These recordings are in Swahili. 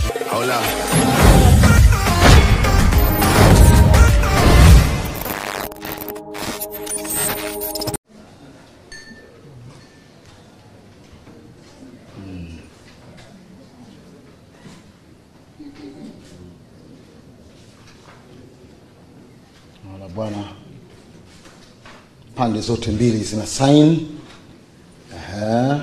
Hola. Naona bwana, pande zote mbili zina sign. Aha.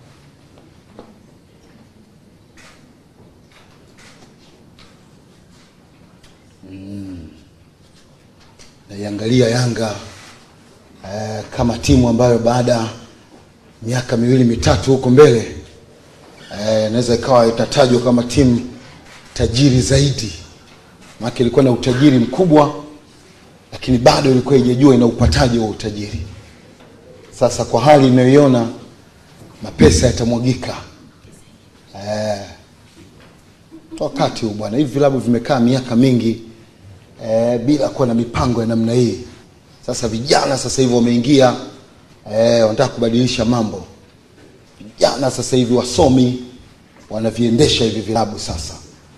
Mm. Naiangalia Yanga eh, kama timu ambayo baada ya miaka miwili mitatu huko mbele eh, inaweza ikawa itatajwa kama timu tajiri zaidi, maana ilikuwa na utajiri mkubwa lakini bado ilikuwa haijajua ina upataji wa utajiri. Sasa kwa hali inayoiona, mapesa yatamwagika eh, wakati huu bwana, hivi vilabu vimekaa miaka mingi eh, bila kuwa na mipango ya namna hii. Sasa vijana sasa hivi wameingia eh, wanataka kubadilisha mambo. Vijana sasa hivi wasomi wanaviendesha hivi vilabu sasa.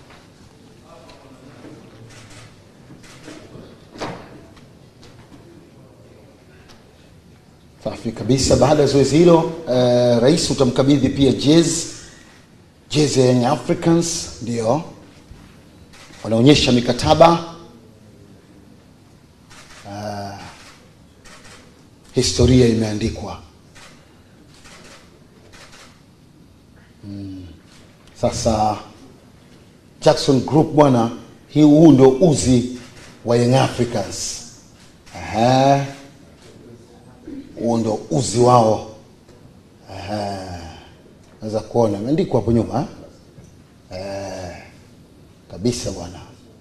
Safi kabisa. Baada ya zoezi hilo eh, rais utamkabidhi pia jezi jezi ya Young Africans, ndio wanaonyesha mikataba Ah, historia imeandikwa. Mm. Sasa Jackson Group bwana, hii huu ndio uzi wa Young Africans. Aha huo ndo uzi wao. Aha. Naweza kuona imeandikwa hapo nyuma eh, kabisa bwana.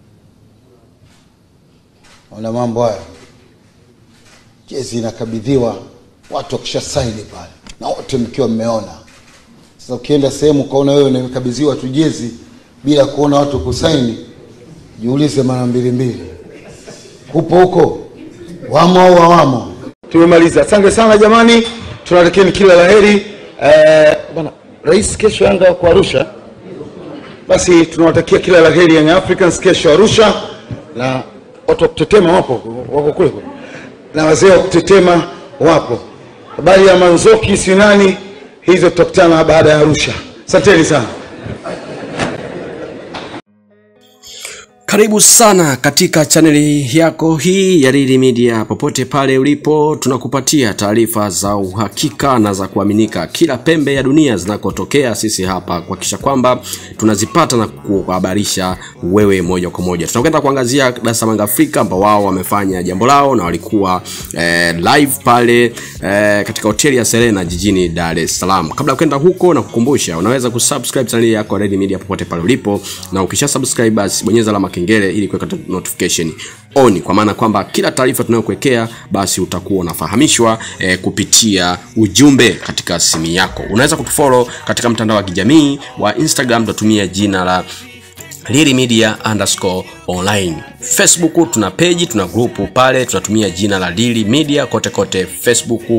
Ona mambo hayo, jezi inakabidhiwa watu wakisha saini pale, na wote mkiwa mmeona. Sasa ukienda sehemu ukaona wewe unakabidhiwa tu jezi bila kuona watu kusaini, jiulize mara mbili mbili, upo huko wamo au hawamo? Tumemaliza. Asante sana jamani, tunatakieni kila la heri. Eh, bwana rais, kesho Yanga wako Arusha, basi tunawatakia kila la heri Young Africans kesho Arusha, na watu wa kutetema wapo wako kule kule, na wazee wa kutetema wapo. Habari ya Manzoki si nani, hizo tutakutana baada ya Arusha. Asanteni sana. Karibu sana katika chaneli yako hii ya Lili Media. Popote pale ulipo, tunakupatia taarifa za uhakika na za kuaminika kila pembe ya dunia zinakotokea. Sisi hapa kuhakikisha kwamba tunazipata na kuhabarisha wewe moja kwa moja. Tunakwenda kuangazia Dar es Salaam Afrika ambao wao wamefanya jambo lao na walikuwa eh, live pale eh, katika hoteli ya Serena jijini Dar es Salaam. Kabla ya kwenda huko, na kukumbusha unaweza kusubscribe chaneli yako ya Lili Media popote pale ulipo, na ukisha subscribe basi bonyeza alama kengele ili kuweka notification on, kwa maana kwamba kila taarifa tunayokuwekea basi utakuwa unafahamishwa eh, kupitia ujumbe katika simu yako. Unaweza kutufollow katika mtandao wa kijamii wa Instagram, tunatumia jina la Lili Media underscore online. Facebook tuna peji, tuna grupu pale, tunatumia jina la Lili Media kote kote Facebook, uh,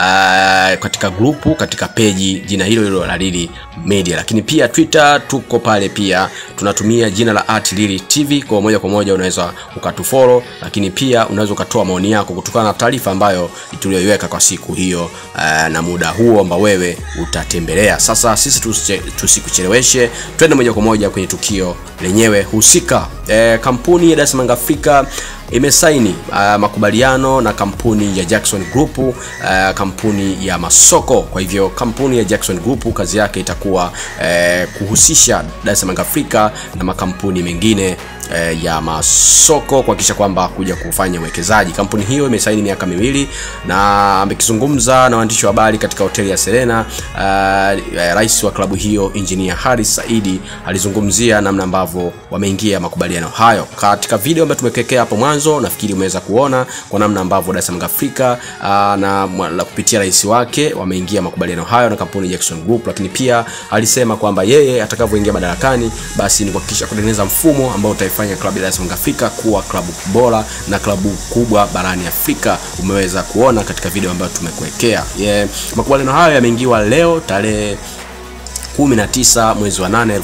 katika grupu, katika peji jina hilo hilo la Lili Media. Lakini pia Twitter tuko pale pia, tunatumia jina la at Lili TV. Kwa moja kwa moja unaweza ukatufollow, lakini pia unaweza ukatoa maoni yako kutokana na taarifa ambayo tuliyoiweka kwa siku hiyo, uh, na muda huo ambao wewe utatembelea. Sasa sisi tusiche- tusikucheleweshe, twende moja kwa moja kwenye tukio lenyewe husika. E, kampuni ya Dar es Salaam Afrika imesaini uh, makubaliano na kampuni ya Jackson Group uh, kampuni ya masoko. Kwa hivyo kampuni ya Jackson Group kazi yake itakuwa uh, kuhusisha Dar es Salaam Afrika na makampuni mengine eh, ya masoko kuhakikisha kwamba kuja kufanya uwekezaji. Kampuni hiyo imesaini miaka miwili na amekizungumza na waandishi wa habari katika hoteli ya Serena. Uh, rais wa klabu hiyo Engineer Haris Saidi alizungumzia namna ambavyo wameingia makubaliano hayo katika video ambayo tumekekea hapo mwanzo. Nafikiri umeweza kuona kwa namna ambavyo Dar es Salaam Afrika uh, na mwa- la kupitia rais wake wameingia makubaliano hayo na kampuni ya Jackson Group, lakini pia alisema kwamba yeye atakavyoingia madarakani basi ni kuhakikisha kutengeneza mfumo ambao utaifanya klabu ya Dar es Salaam Afrika kuwa klabu bora na klabu kubwa barani Afrika. Umeweza kuona katika video ambayo tumekuwekea. Yeah. Makubaliano hayo yameingiwa leo tarehe 19 mwezi wa 8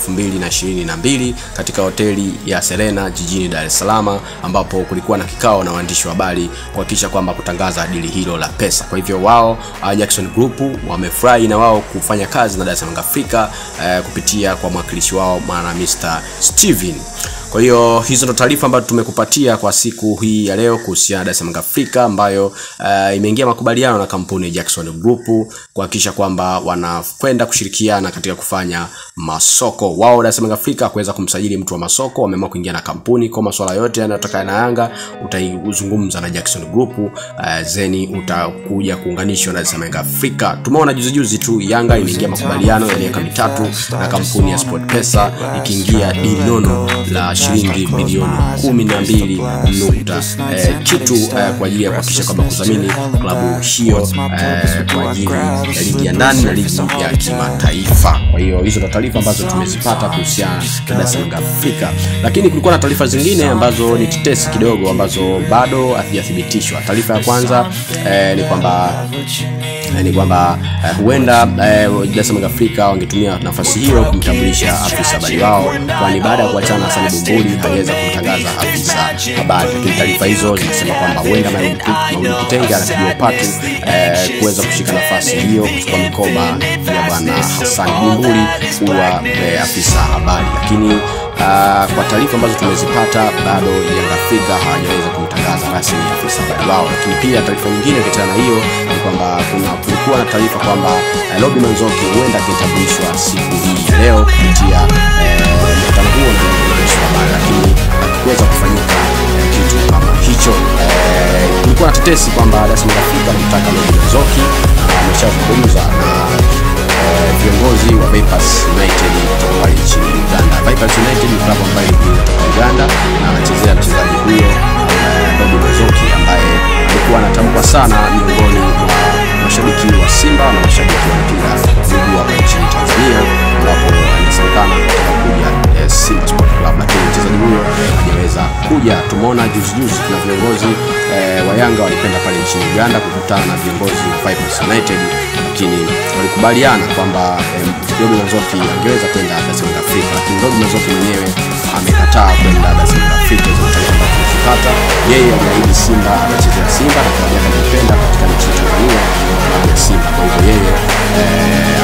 2022 katika hoteli ya Serena jijini Dar es Salaam ambapo kulikuwa na kikao na waandishi wa habari kuhakikisha kwamba kutangaza dili hilo la pesa. Kwa hivyo wao uh, Jackson Group wamefurahi na wao kufanya kazi na Dar es Salaam Afrika uh, kupitia kwa mwakilishi wao maana Mr. Steven kwa hiyo hizo ndo taarifa ambazo tumekupatia kwa siku hii ya leo kuhusiana na Dar es Salaam Afrika ambayo uh, imeingia makubaliano na kampuni ya Jackson Group kuhakikisha kwamba wanakwenda kushirikiana katika kufanya masoko. Wao Dar es Salaam Afrika kuweza kumsajili mtu wa masoko, wameamua kuingia na kampuni kwa masuala yote yanayotokana na Yanga, utaizungumza na Jackson Group uh, zeni utakuja kuunganishwa na Dar es Salaam Afrika. Tumeona juzi juzi tu Yanga imeingia makubaliano ya miaka mitatu na kampuni ya SportPesa ikiingia dili nono la shilingi bilioni kumi na mbili nukta eh, kitu eh, kwa ajili ya kuhakikisha kwamba kudhamini klabu hiyo eh, kwa ajili ya ligi ya ndani na ligi ya kimataifa. Kwa hiyo hizo ndo taarifa ambazo tumezipata kuhusiana na Dar es Salaam Afrika, lakini kulikuwa na taarifa zingine ambazo ni tetesi kidogo ambazo bado hazijathibitishwa. Taarifa ya kwanza eh, ni kwamba eh, ni kwamba eh, huenda eh, Dar es Salaam Afrika wangetumia nafasi hiyo kumtambulisha afisa habari wao, kwani baada ya kuachana na Sani Bumbuli aliweza kumtangaza afisa habari, lakini taarifa hizo zinasema kwamba huenda Maulid Kitenge anapigiwa upatu eh, kuweza kushika nafasi hiyo kuchukua mikoba ya bwana Hassan Bumbuli kuwa eh, afisa habari, lakini Uh, kwa taarifa ambazo tumezipata bado Yanga Afrika hawajaweza kumtangaza rasmi afisa habari wao, lakini pia taarifa nyingine ukiachana na hiyo ni kwamba kuna kulikuwa na taarifa kwamba uh, Robi Manzoki huenda akitambulishwa siku hii ya leo kupitia mkutano huo na waandishi wa habari, lakini hakuweza kufanyika eh, kitu kama hicho. Eh, Kulikuwa na tetesi kwamba Dar es Salaam Afrika wanamtaka Robi Manzoki na ameshazungumza na eh, viongozi wa Vipers United kutoka pale nchini Uganda. Vipers United ni klabu ambayo ilitoka Uganda na anachezea mchezaji huyo eh, Robi Manzoki ambaye alikuwa anatamkwa sana miongoni mwa mashabiki wa Simba na mashabiki wa mpira wa miguu hapa nchini Tanzania, ambapo anasemekana kutaka kuja eh, Simba Sport Club, lakini mchezaji huyo hajaweza kuja. Tumeona juzi juzi kuna viongozi eh, wa Yanga walikwenda pale nchini Uganda kukutana na viongozi wa Vipers United, lakini walikubaliana kwamba eh, Robi Manzoki angeweza kwenda Dar es Salaam Afrika, lakini Robi Manzoki mwenyewe amekataa kwenda Dar es Salaam Afrika. Hizo taarifa ambazo tulizipata, yeye aliahidi Simba atachezea Simba na klabu yake anaipenda katika nchi ya Tanzania, klabu ya Simba. Kwa hivyo yeye eh,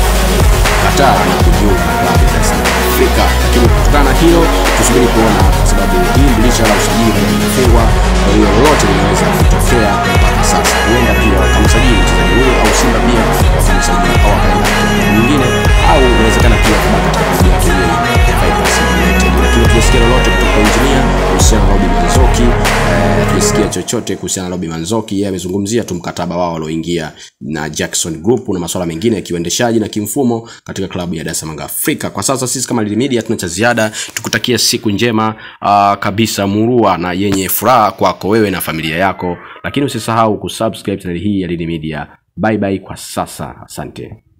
amekataa na kujiunga na klabu ya Dar es Salaam Afrika, lakini kutokana na hilo tusubiri kuona, kwa sababu hii dirisha la usajili bado limefungwa. Kwa hiyo lolote linaweza kutokea mpaka sasa, huenda pia wakamsajili mchezaji huyo au Simba pia wakamsajili au akaenda klabu nyingine, au inawezekana pia kubaki katika klabu yake yeye Vipers United. Lakini tusikia lolote kutoka kwa injinia kuhusiana na Robi Manzoki eh, tulisikia chochote kuhusiana na Robi Manzoki. Yeye amezungumzia tu mkataba wao walioingia na Jackson Group na masuala mengine ya kiuendeshaji na kimfumo katika klabu ya Dar es Salaam Afrika. Kwa sasa sisi kama Lili Media tuna cha ziada, tukutakia siku njema uh, kabisa murua na yenye furaha kwako wewe na familia yako, lakini usisahau kusubscribe channel hii ya Lili Media. Bye bye kwa sasa, asante.